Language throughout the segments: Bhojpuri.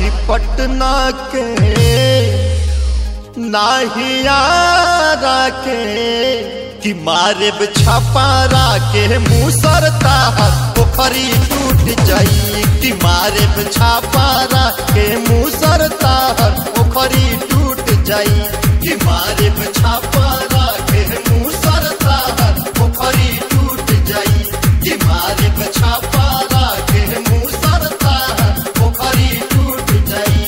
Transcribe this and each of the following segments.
नाही पटना के नाही यारा के कि मारे छपारा के मुसरता पोखरी टूट जाई कि मारे छापारा के मुसरता पोखरी टूट जाई कि मारे छापारा के मुसरता पोखरी टूट जाई कि मारे छापारा के मुसरता पोखरी टूट जाई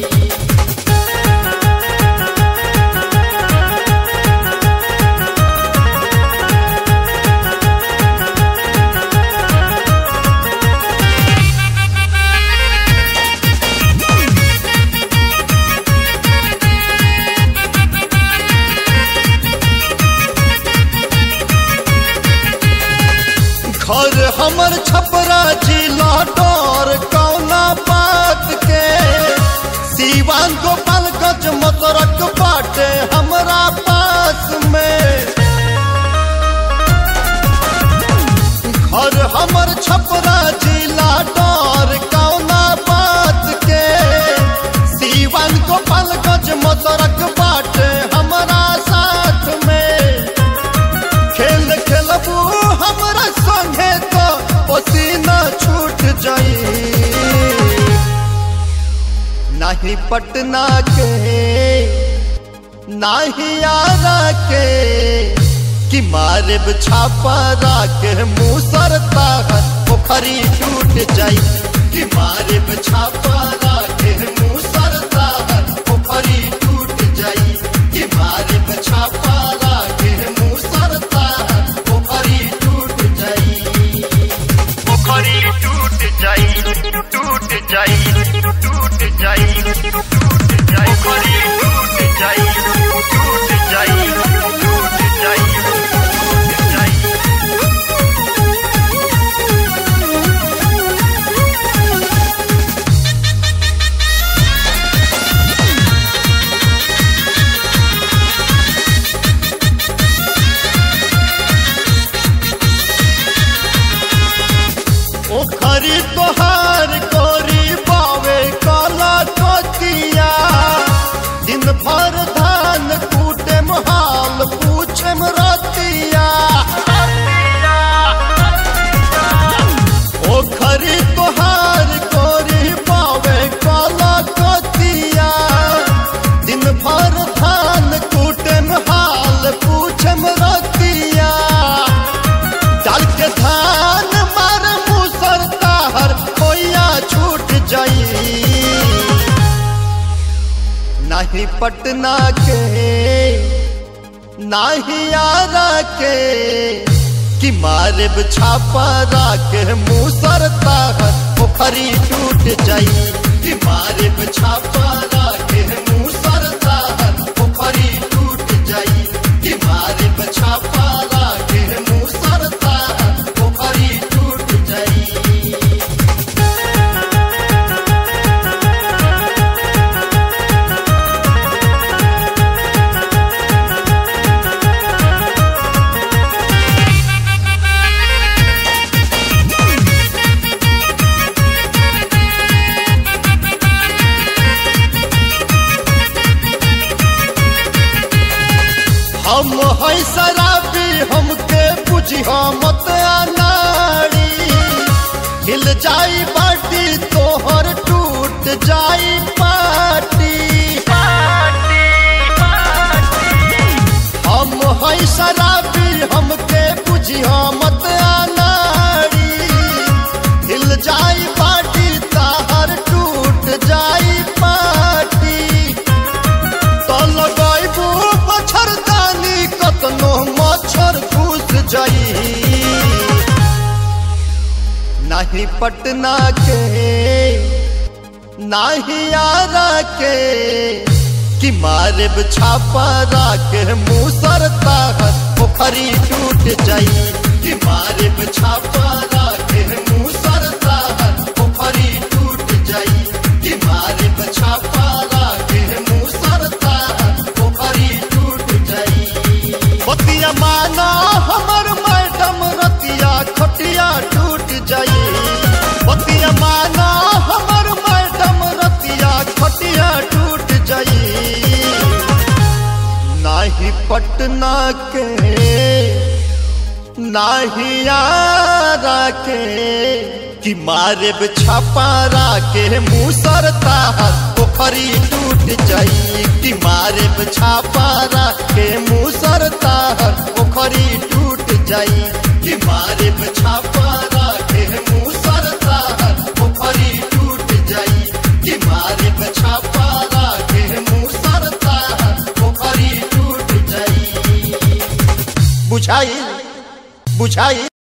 घर हमर छपरा जिला डर कौना बात के सीवान गोपालगंज मतरक बाटे हमरा पास में घर हमर छपरा जिला डर कौना बात के सीवान गोपालगंज मतरक बाटे हमरा साथ में खेल खेलबू हमरा संगे तो पसीना छूट जाई नहीं पटना के नहीं आरा के कि मारे छापा के मुसरता पोखरी टूट जाई कि मारे छापा के मुसरता पोखरी टूट जाई कि मारे छापा के मुसरता पोखरी टूट जाई पोखरी टूट जाई टूट जाई टूट जाई टूट जाई पोखरी टूट जाई टूट जाई टूट जाई टूट जाई ओखरी तोहार कोरी बावे काला कोतिया दिन भर धान कूटे हाल पूछे रतिया ओखरी तोहार कोरी बावे काला कोतिया दिन भर धान कूटे हाल पूछे रतिया डाल के धान मार मुसर ताहर कोया छूट जाई नहीं पटना के नहीं आरा के कि मारे छापा के मुसर ताहर पोखरी टूट जाई कि मारे छापा के मुसर ताहर पोखरी टूट जाई कि मारे छापा के मुसर ताहर पोखरी टूट जाई हम है शराबी हमके बुझी मत अनाड़ी हिल जाई बाटी तोहर टूट जाई पाटी हम है शराबी हमके बुझी मत अनाड़ी हिल जाई बाटी ताहर टूट जाई पाटी तो लगाइबू मच्छरदानी कतनो मच्छर घुस जाई नहीं पटना के नहीं आरा के कि मारे छापा के मुसरता पोखरी टूट जाई कि मारे छापा के मुसरता पोखरी टूट जाई कि मारे छापा के मुसरता पोखरी टूट जाई बतिया माना हमर मैडम रतिया खटिया टूट जाई बतिया माना हमर मैडम रतिया के नाहिया के कि मारे छपारा के मुसरता पोखरी टूट जाई कि मारे छापारा के मुसरता पोखरी टूट जाई कि मारे छापारा के मुसरता पोखरी टूट जाई कि मारे छापारा के मुसरता पोखरी टूट जाई बुझाई बुझाई